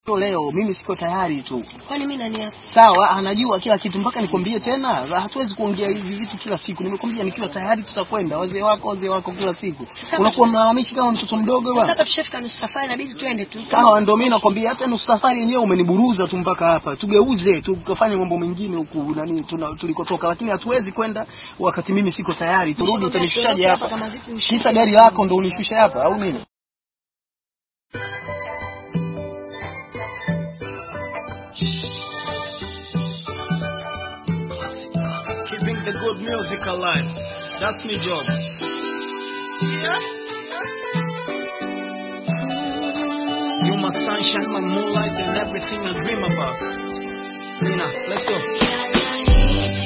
leo mimi siko tayari tu. Kwani mimi nani hapa? Sawa, anajua kila kitu mpaka nikwambie tena. Hatuwezi kuongea hivi vitu kila siku. Nimekwambia nikiwa tayari tutakwenda. Wazee wako, wazee wako kila siku. Sasa Unakuwa mlalamishi kama mtoto mdogo Sasa bwana. hapa tushafika nusu safari inabidi twende tu. Sawa, ndio mimi nakwambia hata nusu safari yenyewe umeniburuza tu mpaka hapa. Tugeuze tukafanye mambo mengine huku nani tuna, tulikotoka, lakini hatuwezi kwenda wakati mimi siko tayari. Turudi, Nishakwambia utanishushaje siondoke hapa hapa? kama vipi ushushe Kita gari lako ndo unishushe hapa au nini? Classic, classic. Keeping the good music alive. That's my job. You my sunshine, my moonlight, and everything I dream about. Lina, let's go.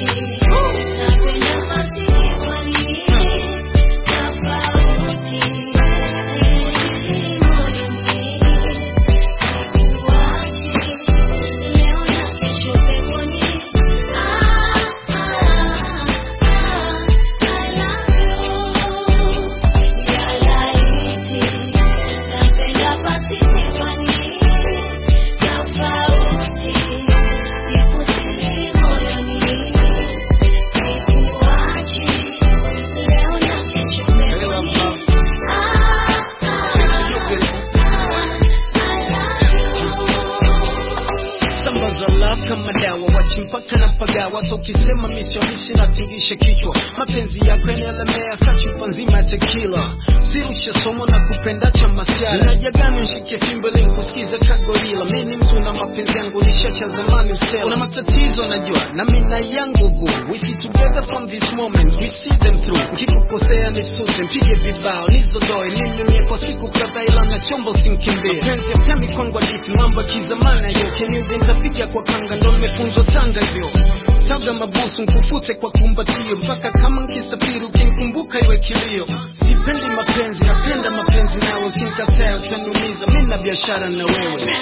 Hey, love, love. Thanks to you, beautiful. Samba za love kama dawa, wachi mpaka na pagawa. Hata ukisema misionisi natingisha kichwa. Mapenzi yako yanalemea kachupa nzima ya tequila. Sirusha somo na kupenda cha masiara. Unajagani nshike fimbo ili nikusikize kagorila. Mimi ni mtu na mapenzi yangu nishacha zamani usela. Una matatizo najua na mimi na yangu gu. We see together from this moment, we see them through. Ukikukosea nisute, mpige vibao, nizodoe, nimemie kwa siku kadhaa ila na chombo simkimbie. Mapenzi ya mtemi kwangu hadithi, mambo ya kizamani hayo. Keniudi nitapiga kwa kanga, ndo nimefunzwa Tanga hivyo. Taga mabusu nkufute kwa kumbatio, mpaka kama nkisafiri ukinikumbuka iwe kilio. Sipendi mapenzi, napenda mapenzi nawe, usinikatae utaniumiza, mimi na biashara na wewe.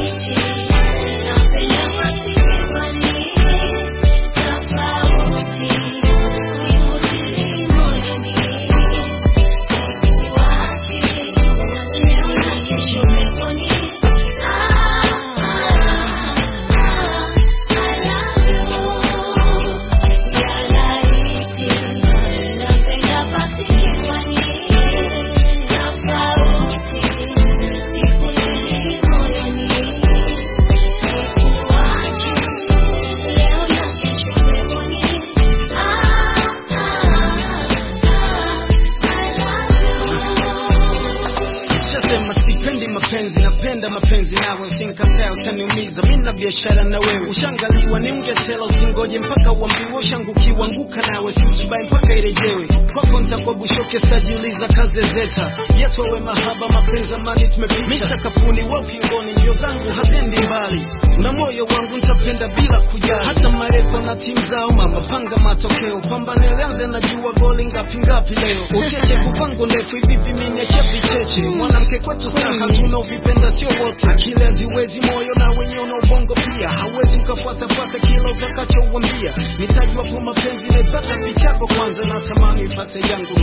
Nishasema sipendi mapenzi, napenda mapenzi nawe, usinikatae utaniumiza, mimi na biashara na wewe. Ushangaliwa ni ungetela, usingoje mpaka uambiwe, ushangukiwa anguka nawe, siusubai mpaka irejewe. Kwako nitakuwa bushoke, sitajiuliza kaze zeta yetu awe mahaba, mapenzi amani tumepita, mimi sakafuni wa ukingoni, njio zangu haziendi mbali, na moyo wangu nitapenda bila kujali, hata marefa na timu zao, mama panga matokeo, pambane lianze, najua goli ngapi ngapi leo, usiache kupango ndefu hivi hivi, mimi niache vicheche, mwanamke kwetu staha, tunaovipenda sio wote, akili haziwezi, moyo na wenye una ubongo pia, hawezi ukafuatafuata kila utakachouambia, nitajua kwa mapenzi naipata picha yako kwanza, natamani ipate yangu